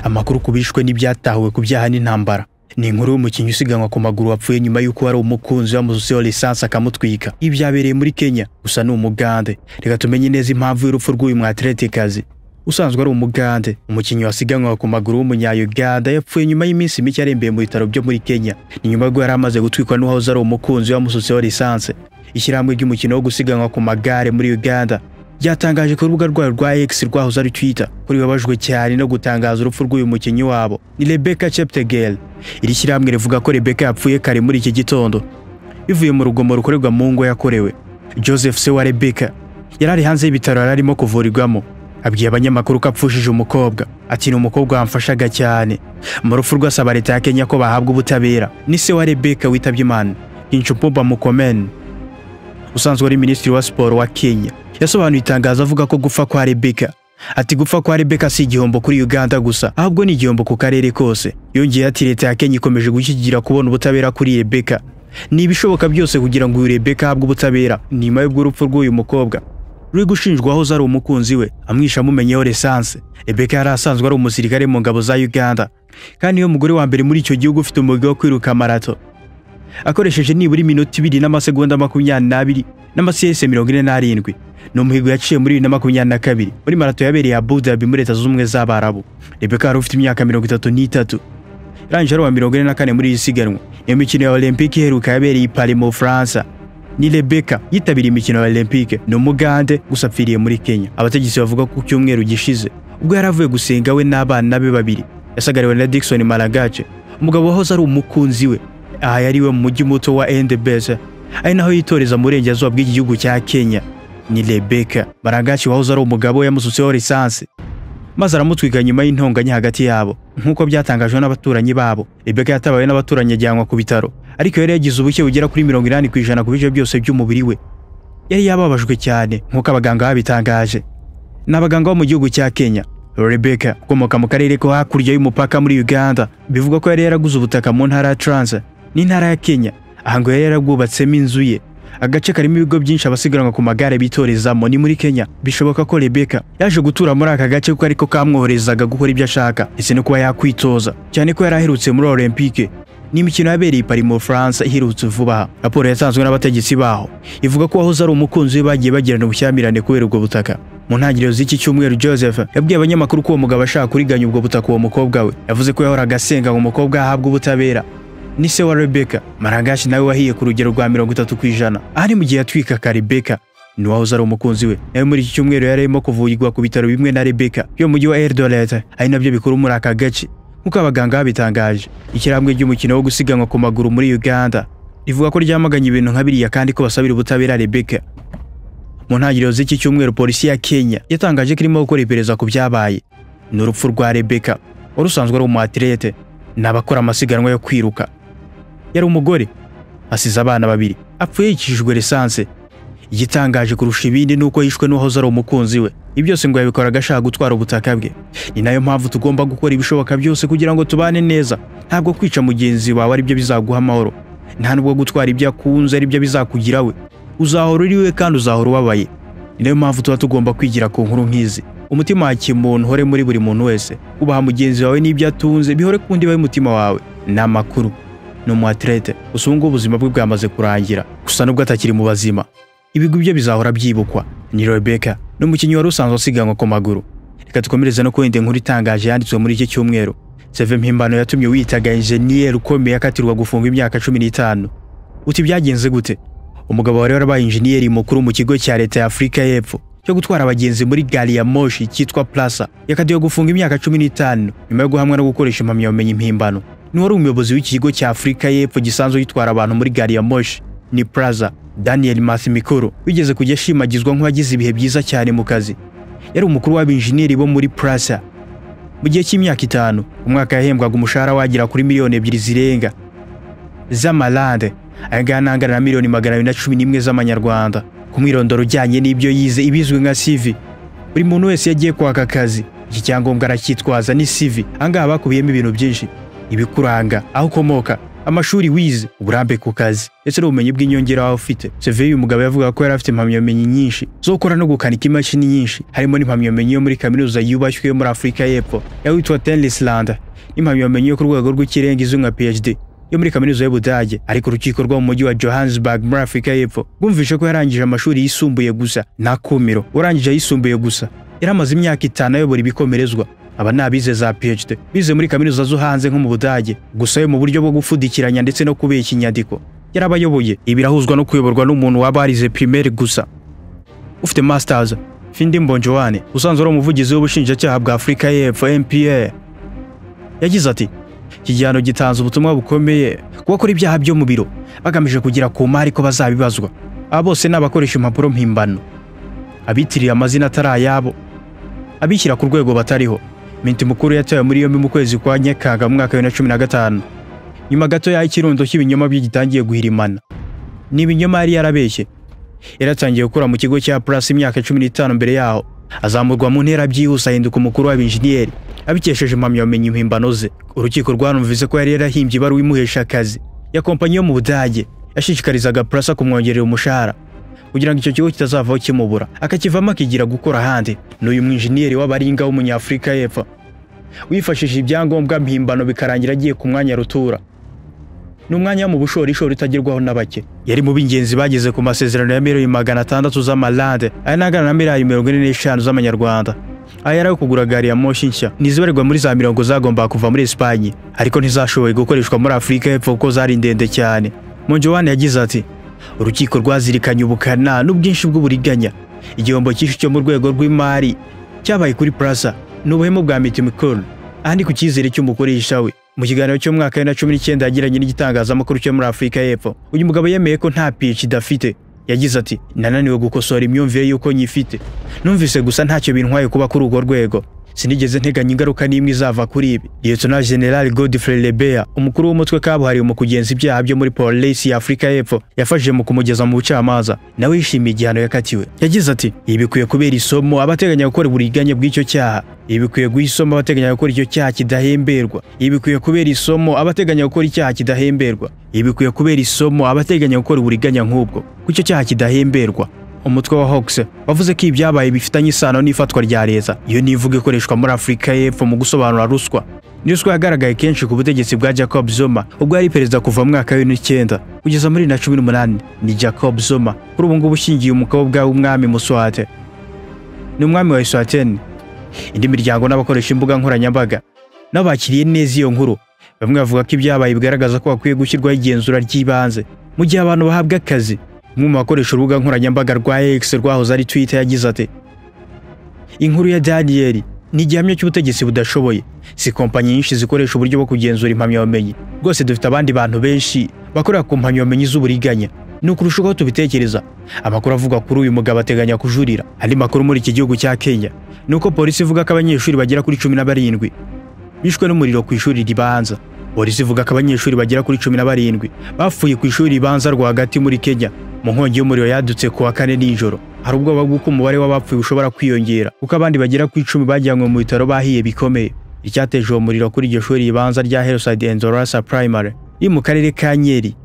amakuru ku bishwe n'ibyatahuwe ku byaha n'intambara ni inkuru y'umukinnyi usiganwa ku maguru wapfuye nyuma y'uko hari umukunzi wamuzuseho lisansi akamutwika ibi byabereye muri kenya gusa ni umugande reka tumenye neza impamvu y'urupfu rw'uyu mwateretikazi usanzwe ari umugande umukinnyi wasiganwa ku maguru w'umunyayuganda yapfuye nyuma y'iminsi mike arembeye mu bitaro byo muri kenya ni nyuma y'uko yari amaze gutwikwa n'uwahoze ari umukunzi wamususeho lisansi ishyirahamwe ry'umukino wo gusiganwa ku magare muri uganda ryatangaje ku rubuga rwayo rwa X rwahoze ari Twitter ko ribabajwe cyane no gutangaza urupfu rw'uyu mukinnyi wabo ni Rebecca Cheptegei iri shyirahamwe rivuga ko Rebecca yapfuye kare muri iki gitondo bivuye mu rugomo rukorerwa mu ngo yakorewe Joseph se wa Rebecca yari ari hanze y'ibitaro yari arimo kuvurirwamo abwiye abanyamakuru ko apfushije umukobwa ati ni umukobwa wamfashaga cyane mu rupfu rwasaba leta ya Kenya ko bahabwa ubutabera ni se wa Rebecca witabye Imana Kinchupumba Murkomen usanzwe ari minisitiri wa siporo wa Kenya yasobanuye itangazo avuga ko gupfa kwa Rebecca ati gupfa kwa Rebecca si igihombo kuri Uganda gusa ahubwo ni igihombo ku karere kose yongeye ati leta ya Kenya ikomeje gushyigikira kubona ubutabera kuri Rebecca ni ibishoboka byose kugira ngo uyu Rebecca ahabwe ubutabera nyuma y'urupfu rw'uyu mukobwa ruri gushinjwa aho ari umukunzi we amwisha amumenyeho resanse Rebecca yari asanzwe ari umusirikare mu ngabo za Uganda kandi niyo mugore wa mbere muri icyo gihugu ufite umwuga wo kwiruka marato akoresheje nibura iminota ibiri n'amasegonda makumyabiri n'amasiyese mirongo ine n'arindwi ni umuhigo yaciye muri bibiri na makumyabiri na kabiri muri marato yabereye Abu Dhabi muri leta z'ubumwe z'abarabu Rebecca wari ufite imyaka mirongo itatu n'itatu yarangije ari uwa mirongo ine na kane muri iri siganwa iyo mikino ya olympique iheruka yabereye i Paris mu Bufaransa ni Rebecca yitabiriye imikino ya olympique ni umugande gusa apfiriye muri Kenya abategetsi bavuga ko ku cyumweru gishize ubwo yari avuye gusenga we n'abana be babiri yasagariwe na Dickson Malagache umugabo wahoze ari umukunzi we aha yari we mu mujyi muto wa Endebese ari naho yitoreza mu burengerazuba bw'iki gihugu cya Kenya ni Rebecca Baragashi wahoze ari umugabo yamusutseho lisansi maze aramutwika nyuma y'intonganya hagati yabo nk'uko byatangajwe n'abaturanyi babo Rebecca yatabawe n'abaturanyi ajyanwa ku bitaro ariko yari yagize ubuke bugera kuri mirongo inani ku ijana ku bice byose by'umubiri we yari yababajwe cyane nk'uko abaganga babitangaje ni abaganga bo mu gihugu cya Kenya Rebecca ukomoka mu karere ko hakurya y'umupaka muri Uganda bivugwa ko yari yaraguze ubutaka mu ntara ya Transa n'intara ya Kenya aha ngo yari yarabwubatsemo inzu ye agace karimo ibigo byinshi abasiganwa ku magare bitorezamo ni muri Kenya bishoboka ko Rebecca yaje gutura muri aka gace kuko ariko kamwoherezaga gukora ibyo ashaka ndetse no kuba yakwitoza cyane ko yari aherutse muri Olympique ni imikino yabereye i Paris mu Bufaransa iherutse vuba aha raporo yatanzwe n'abategetsi baho ivuga ko wahoze ari umukunzi we bagiye bagirana ubushyamirane kubera ubwo butaka mu ntangiriro z'iki cyumweru Joseph yabwiye abanyamakuru ko uwo mugabo ashaka kuriganya ubwo butaka uwo mukobwa we yavuze ko yahoraga asenga ngo umukobwa ahabwe ubutabera ni se wa Rebecca Maragashi nawe wahiye ku rugero rwa mirongo itatu ku ijana ahari mu gihe yatwikaga Rebecca ni wahoze ari umukunzi we nawe muri iki cyumweru yari arimo kuvugirwa ku bitaro bimwe na Rebecca yo mu mujyi wa Eldoret ari nabyo bikuru muri aka gace nk'uko abaganga babitangaje ishyirahamwe ry'umukino wo gusiganwa ku maguru muri Uganda rivuga ko ryamaganye ibintu nka biriya kandi ko basabira ubutabera Rebecca mu ntangiriro z'iki cyumweru polisi ya Kenya yatangaje ko irimo gukora iperereza ku byabaye ni urupfu rwa Rebecca wari usanzwe ari umuatlete ni abakora amasiganwa yo kwiruka yari umugore asize abana babiri apfuye yicishijwe lisanse igitangaje kurusha ibindi ni uko yishwe n'uwahoze ari umukunzi we ibi byose ngo yabikoraga ashaka gutwara ubutaka bwe ni nayo mpamvu tugomba gukora ibishoboka byose kugira ngo tubane neza ntabwo kwica mugenzi wawe aribyo bizaguha amahoro nta nubwo gutwara ibyo akunze aribyo bizakugira we uzahora uri we kandi uzahora ubabaye ni nayo mpamvu tuba tugomba kwigira ku nkuru nk'izi umutima wa kimuntu uhore muri buri muntu wese ubaha mugenzi wawe n'ibyo atunze bihore ku ndiba y'umutima wawe ni amakuru ni umuatlete gusa ubu ngubu ubuzima bwe bwamaze kurangira gusa nubwo atakiri mu bazima ibigo bye bizahora byibukwa ni Rebecca ni umukinnyi wari usanzwe usiganwa ku maguru reka dukomereze no ku yindi nkuru itangaje yanditswe muri iki cyumweru seve mpimbano yatumye witaga injeniyeri ukomeye akatirwa gufungwa imyaka cumi n'itanu uti byagenze gute umugabo wari warabaye injeniyeri mukuru mu kigo cya leta ya afurika y'epfo cyo gutwara abagenzi muri gari ya moshi cyitwa plasa yakatiwe gufunga imyaka cumi n'itanu nyuma yo guhamwa no gukoresha impamyabumenyi mpimbano niwari umuyobozi w'iki kigo cya Afurika y'Epfo gisanzwe gitwara abantu muri gari ya moshi ni Plaza Daniel Masimikoro wigeze kujya ashimagizwa nk'uwagize ibihe byiza cyane mu kazi yari umukuru w'abinjiniyeri bo muri Plaza mu gihe cy'imyaka itanu umwaka yahembwaga umushahara wagera kuri miliyoni ebyiri zirenga z'amalande ayangaya nangana na miliyoni magana abiri na cumi n'imwe z'amanyarwanda ku mwirondoro ujyanye n'ibyo yize ibizwi nka CV buri muntu wese yagiye kwaka akazi iki cyangombwa aracyitwaza ni CV ahangaha bakubiyemo ibintu byinshi ibikuranga aho ukomoka amashuri wize uburambe ku kazi ndetse n'ubumenyi bw'inyongera waba ufite seve uyu mugabo yavuga ko yari afite impamyabumenyi nyinshi zo gukora no gukanika imashini nyinshi harimo n'impamyabumenyi yo muri kaminuza yubashywe yo muri afurika y'epfo yawitwa tenlisland n'impamyabumenyi yo ku rwego rw'ikirenga izwi nka phd yo muri kaminuza y'ubudage ariko urukiko rwo mu mujyi wa johannesburg muri afurika y'epfo rwumvise ko yarangije amashuri yisumbuye gusa nta kumiro urangije ayisumbuye gusa yari amaze imyaka itanu ayobora ibikomerezwa aba ni abize za PhD bize muri kaminuza zo hanze nko mu Budage gusa yo mu buryo bwo gupfudikiranya ndetse no kubeshya inyandiko yarabayoboye ibi birahuzwa no kuyoborwa n'umuntu waba warize primaire gusa ufite masters Findi Mbonjoane usanzwe ari umuvugizi w'ubushinjacyaha bwa Afurika y'Epfo MPA yagize ati iki gihano gitanze ubutumwa bukomeye ku bakora ibyaha byo mu biro bagamije kugera ku mari ko bazabibazwa aba bose ni abakoresha impapuro mpimbano abitirira amazina atari ayabo abishyira ku rwego batariho Minti mukuru yatawe muri yombi mu kwezi kwa Nyakanga mu mwaka wa 2015 nyuma gato y'aho ikirundo cy'ibinyoma bye gitangiye guhirimana ni ibinyoma yari yarabeshye yaratangiye gukora mu kigo cya Plus imyaka 15 mbere yaho azamurwa mu ntera byihuse ahinduka umukuru w'abenjeniyeri abikesheje impamyabumenyi mpimbano ze urukiko rwanumvise ko yari yarahimbye ibaruwa imuhesha akazi ya kompanyi yo mu Budage yashishikarizaga Plus kumwongerera umushahara kugira ngo icyo kigo kitazavaho kimubura akakivamo akigira gukora ahandi n'uyu mwijiniyeri w'abaringa w'umunyafurika y'epfo wifashishije ibyangombwa mpimbano bikarangira agiye ku mwanya rutura ni umwanya wo mu bushorishori utagerwaho na bake yari mu b'ingenzi bageze ku masezerano ya miliyoni magana atandatu z'amalande aya n'angana na miliyari mirongo ine n'eshanu z'amanyarwanda aya yari ayo kugura gari ya moshi nshya n'izibarirwa muri za mirongo zagombaga kuva muri esipanye ariko ntizashoboye gukoreshwa muri afurika y'epfo kuko zari ndende cyane monjowane yagize ati urukiko rwazirikanye ubukana n'ubwinshi bw'uburiganya igihombo cyinshi cyo mu rwego rw'imari cyabaye kuri plaza ni ubuhemu bwa miti mikoro ahandi ku cyizere cy'umukoresha we mu kiganiro cy'umwaka wa bibiri na cumi n'icyenda yagiranye n'igitangazamakuru cyo muri afurika y'epfo uyu mugabo yemeye ko nta pici idafite yagize ati nananiwe gukosora imyumvire y'uko nyifite numvise gusa ntacyo bintwaye kuba kuri urwo rwego sinigeze nteganya ingaruka n'imwe izava kuri ibi liyetona general godfrey lebea umukuru w'umutwe kabuhariwe mu kugenza ibyaha byo muri polisi ya afurika y'epfo yafashije mu kumugeza mu bucamanza nawe yishimiye igihano yakatiwe yagize ati ibi bikwiye kubera isomo abateganya gukora uburiganye bw'icyo cyaha ibi bikwiye guha isomo abateganya gukora icyo cyaha kidahemberwa ibi bikwiye kubera isomo abateganya gukora icyaha kidahemberwa ibi bikwiye kubera isomo abateganya gukora uburiganya nk'ubwo ku icyo cyaha kidahemberwa umutwe wa Hawks wavuze ko ibyabaye bifitanye isano n'ifatwa rya leta iyo nivuga ikoreshwa muri Afurika y'Epfo mu gusobanura ruswa ni ruswa yagaragaye kenshi ku butegetsi bwa Jacob Zuma ubwo yari perezida kuva mu mwaka w'ibiri n'icyenda kugeza muri bibiri na cumi n'umunani ni Jacob Zuma kuri ubu ngubu ushingiye umukobwa w'umwami Muswate ni umwami wa Eswatini indi miryango n'abakoresha imbuga nkoranyambaga nabo bakiriye neza iyo nkuru bamwe bavuga ko ibyabaye bigaragaza ko hakwiye gushyirwaho igenzura ry'ibanze mu gihe abantu bahabwa akazi umwe mu bakoresha urubuga nkoranyambaga rwa X rwahoze ari Twitter yagize ati inkuru ya Daniel ni igihamya cy'ubutegetsi budashoboye si kompanyi nyinshi zikoresha uburyo bwo kugenzura impamyabumenyi rwose dufite abandi bantu benshi bakorera ku mpamyabumenyi z'uburiganya ni ukurusha uko tubitekereza amakuru avuga kuri uyu mugabo ateganya kujurira andi makuru muri iki gihugu cya Kenya ni uko polisi ivuga ko abanyeshuri bagera kuri cumi na barindwi bishwe n'umuriro ku ishuri ribanza polisi ivuga ko abanyeshuri bagera kuri cumi na barindwi bapfuye ku ishuri ribanza rwagati muri Kenya mu nkongi y'umuriro yadutse ku wa kane nijoro hari ubwoba bw'uko umubare w'abapfuye ushobora kwiyongera kuko abandi bagera ku icumi bajyanywe mu bitaro bahiye bikomeye icyateje uwo muriro kuri iryo shuri ribanza rya Hillside and Zorasa Primary iri mu karere ka Nyeri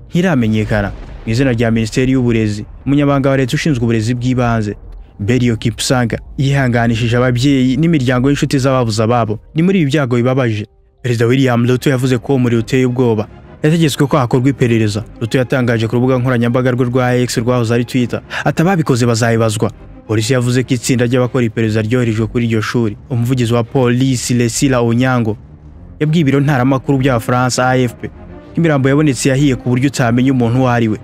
ntiramenyekana mu izina rya Minisiteri y'Uburezi umunyamabanga wa leta ushinzwe uburezi bw'ibanze Berio Kipsanga yihanganishije ababyeyi n'imiryango y'inshuti z'ababuze ababo ni muri ibi byago bibabaje Perezida William Ruto yavuze ko uwo muriro uteye ubwoba yategetswe ko hakorwa iperereza Ruto yatangaje ku rubuga nkoranyambaga rwe rwa X rwahoze ari Twitter ati ababikoze bazayibazwa polisi yavuze ko itsinda ry'abakora iperereza ryoherejwe kuri iryo shuri umuvugizi wa polisi Lesila Onyango yabwiye ibiro ntaramakuru by'Abafaransa AFP ko imirambo yabonetse yahiye ku buryo utamenya umuntu uwo ari we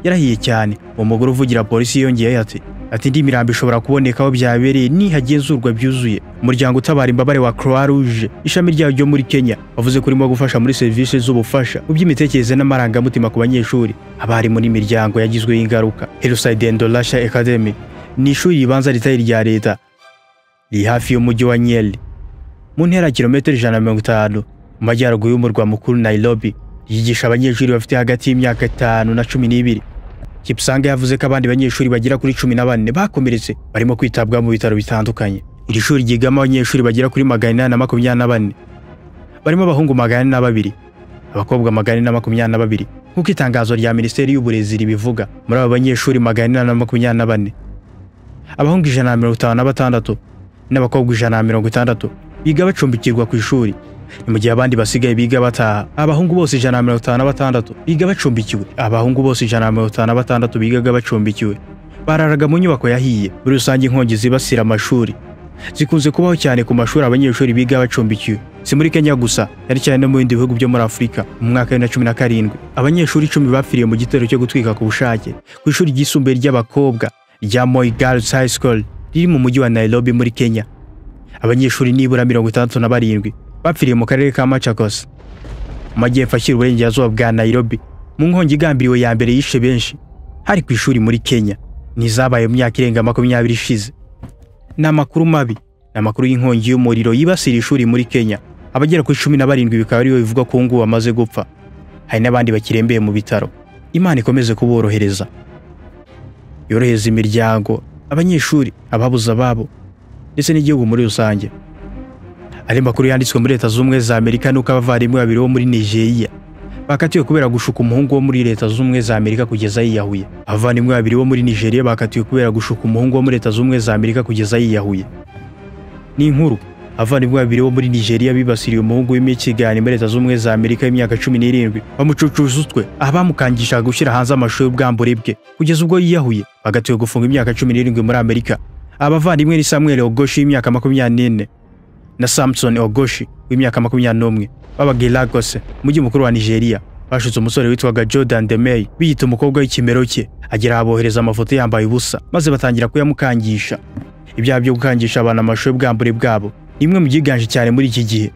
yarahiye cyane uwo mugore uvugira polisi yongeyeho ati ati indi mirambo ishobora kuboneka aho byabereye nihagenzurwa byuzuye umuryango utabara imbabare wa Croix Rouge ishami ryayo ryo muri Kenya wavuze ko urimo gufasha muri serivisi z'ubufasha mu by'imitekerereze n'amarangamutima ku banyeshuri abarimu n'imiryango yagizweho ingaruka Hillside and Lasha Academy ni ishuri ribanza ritari irya leta riri hafi y'umujyi wa Nyeri mu ntera ya kilometero ijana na mirongo itanu mu majyaruguru y'umurwa mukuru Nairobi yigisha abanyeshuri bafite hagati y'imyaka itanu na cumi n'ibiri Kipsanga yavuze ko abandi banyeshuri bagera kuri cumi na bane bakomeretse barimo kwitabwaho mu bitaro bitandukanye iri shuri ryigamo abanyeshuri bagera kuri magana inani na makumyabiri na bane barimo abahungu magana ane na babiri abakobwa magana ane na makumyabiri na babiri nk'uko itangazo rya minisiteri y'uburezi ribivuga muri abo banyeshuri magana ane na makumyabiri na bane abahungu ijana na mirongo itanu na batandatu n'abakobwa ijana na mirongo itandatu biga bacumbikirwa ku ishuri ni mu gihe abandi basigaye biga bataha abahungu bose ijana na mirongo itanu na batandatu biga bacumbikiwe abahungu bose ijana na mirongo itanu na batandatu bigaga bacumbikiwe bararaga mu nyubako yahiye muri rusange inkongi zibasira amashuri zikunze kubaho cyane ku mashuri abanyeshuri biga bacumbikiwe si muri kenya gusa cyane cyane no mu bindi bihugu byo muri afurika mu mwaka wa bibiri na cumi na karindwi abanyeshuri icumi bapfiriye mu gitero cyo gutwika ku bushake ku ishuri ryisumbuye ry'abakobwa rya moi girls high school riri mu mujyi wa nairobi muri kenya abanyeshuri nibura mirongo itandatu na barindwi bapfiriye mu karere ka machakos mu majyepfo ashyira uburengerazuba bwa nairobi mu nkongi igambiriwe ya mbere yishe benshi hari ku ishuri muri kenya n'izabaye mu myaka irenga makumyabiri ishize ni amakuru mabi ni amakuru y'inkongi y'umuriro yibasira ishuri muri kenya abagera kuri cumi na barindwi bikaba aribo bivugwa ko ubu ngubu bamaze gupfa hari n'abandi bakirembeye mu bitaro imana ikomeze kuborohereza yorohereza imiryango abanyeshuri ababuze ababo ndetse n'igihugu muri rusange andi makuru yanditswe muri leta z'ubumwe za amerika nuko abavandimwe babiri bo muri nigeria bakatiwe kubera gushuka umuhungu wo muri leta z'ubumwe za amerika kugeza yiyahuye abavandimwe babiri bo muri nigeria bakatiwe kubera gushuka umuhungu wo muri leta z'ubumwe za amerika kugeza yiyahuye ni inkuru abavandimwe babiri bo muri nigeria bibasiriye umuhungu w'imikigani muri leta z'ubumwe za amerika y'imyaka cumi n'irindwi bamucucuza utwe abamukangishaga gushyira hanze amashusho y'ubwambure bwe kugeza ubwo yiyahuye bagatiwe gufunga imyaka cumi n'irindwi muri amerika abavandimwe ni samuel ogoshi w'imyaka makumyabiri n'ine na Samson Ogoshi w'imyaka makumyabiri n'umwe babaga i Lagos umujyi mukuru wa Nigeria bashutse umusore witwaga Jordan Demey biyita umukobwa w'ikimero cye agera abohereza amafoto yambaye ubusa maze batangira kuyamukangisha ibyaha byo gukangisha abantu amashusho y'ubwambure bwabo ni imwe mu byiganje cyane muri iki gihe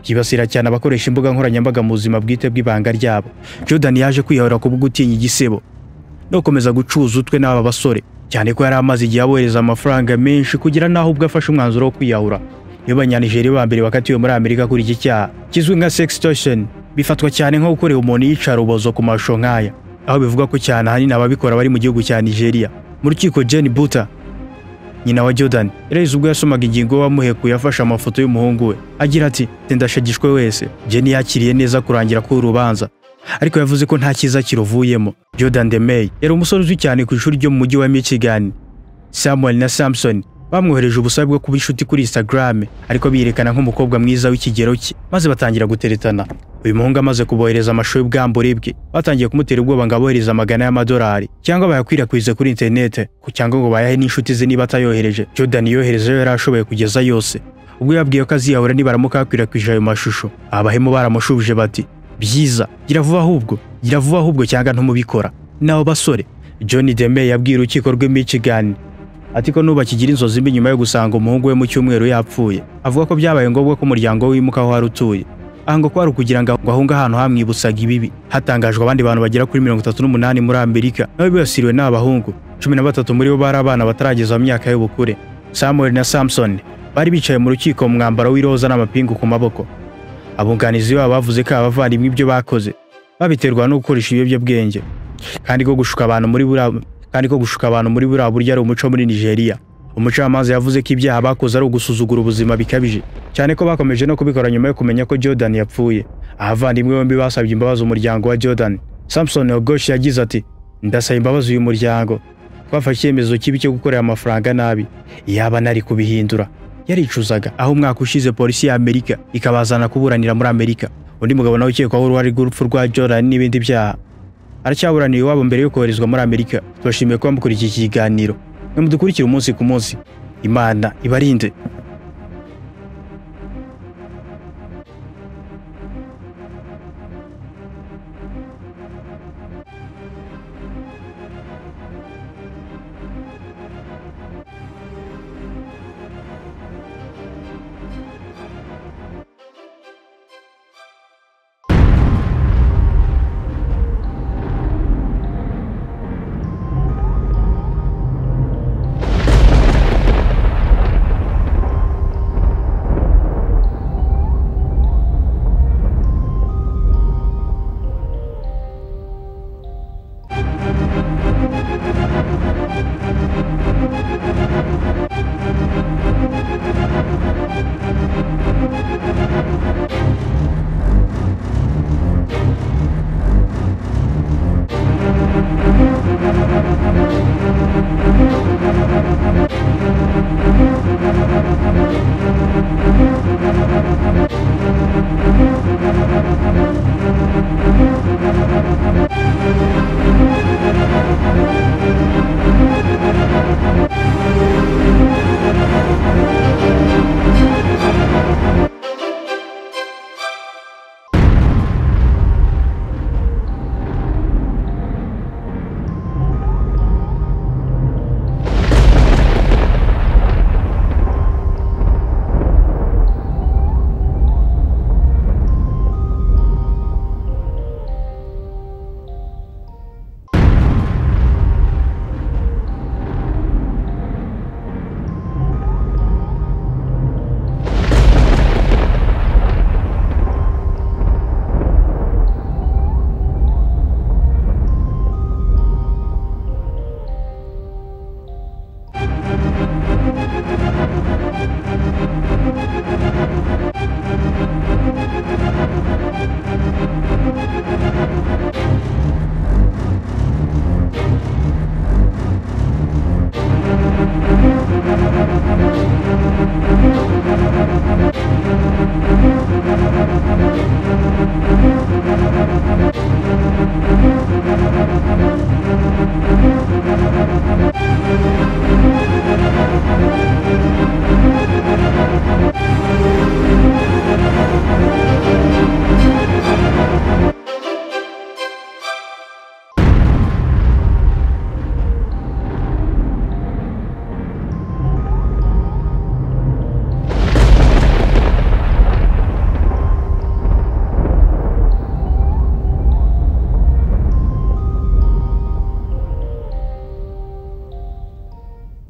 byibasira cyane abakoresha imbuga nkoranyambaga mu buzima bwite bw'ibanga ryabo Jordan yaje kwiyahura ku bwo gutinya igisebo no gukomeza gucuza utwe n'aba basore cyane ko yari amaze igihe abohereza amafaranga menshi kugera n'aho ubwo afashe umwanzuro wo kwiyahura nibo banyanijeri ba mbere bakatiwe muri amerika kuri iki cyaha kizwi nka sextortion bifatwa cyane nko gukorera umuntu iyicarubozo ku mashusho nk'aya aho bivuga ko cyane ahanini ababikora bari mu gihugu cya nigeria mu rukiko jen buta nyina wa jordan yarahise ubwo yasomaga ingingo wamuhekuye afashe amafoto y'umuhungu we agira ati ndashagishwe wese jen yakiriye neza kurangira k'urubanza ariko yavuze ko nta cyiza kiruvuyemo jordan demey yari umusore uzwi cyane ku ishuri ryo mu mujyi wa michigan samuel na samson bamwohereje ubusabe bwo kuba inshuti kuri Instagram ariko biyerekana nk'umukobwa mwiza w'ikigero cye maze batangira guteretana uyu muhungu amaze kubohereza amashusho y'ubwambure bwe batangiye kumutera ubwoba ngo abohereze amagana y'amadolari cyangwa bayakwirakwize kuri interinete cyangwa ngo bayahe n'inshuti ze niba atayohereje Jordan yohereje yari ashoboye kugeza yose ubwo yabwiye ko aziyahura nibaramuka yakwirakwije ayo mashusho abahemu baramushubije bati byiza gira vuba ahubwo gira vuba ahubwo cyangwa ntumubikora nabo basore John Demey yabwiye urukiko rw'i Michigan ati ko nubakigira inzozi mbi nyuma yo gusanga umuhungu we mu cyumweru yapfuye avuga ko byabaye ngombwa ko umuryango wimuka aho wari utuye ahanga ko hari ukugira ngo ahunge ahantu hamwibusaga ibibi hatangajwe abandi bantu bagera kuri mirongo itatu n'umunani muri amerika nabo bibasiriwe n'abahungu cumi na batatu muri bo bari abana batarageza mu myaka y'ubukure samuel na samson bari bicaye mu rukiko mu mwambaro w'iroza n'amapingu ku maboko abunganizi babo bavuze ko abavandimwe ibyo bakoze babiterwa no gukoresha ibiyobyabwenge kandi ko gushuka abantu muri buriya kandi ko gushuka abantu muri buriya buryo ari umuco muri Nigeria umucamanza yavuze ko ibyaha bakoze ari ugusuzugura ubuzima bikabije cyane ko bakomeje no kubikora nyuma yo kumenya ko Jordan yapfuye abavandimwe bombi basabye imbabazi umuryango wa Jordan Samson Ogoshi yagize ati ndasaba imbabazi uyu muryango twafashe icyemezo kibi cyo gukorera amafaranga nabi yaba nari kubihindura yaricuzaga aho umwaka ushize polisi ya Amerika ikabazana kuburanira muri Amerika undi mugabo nawe ukekwaho uruhare rw'urupfu rwa Jordan n'ibindi byaha aracyaburaniye iwabo mbere yo koherezwa muri Amerika tubashimiye kuba mukora iki kiganiro mudukurikira umunsi ku munsi imana ibarinde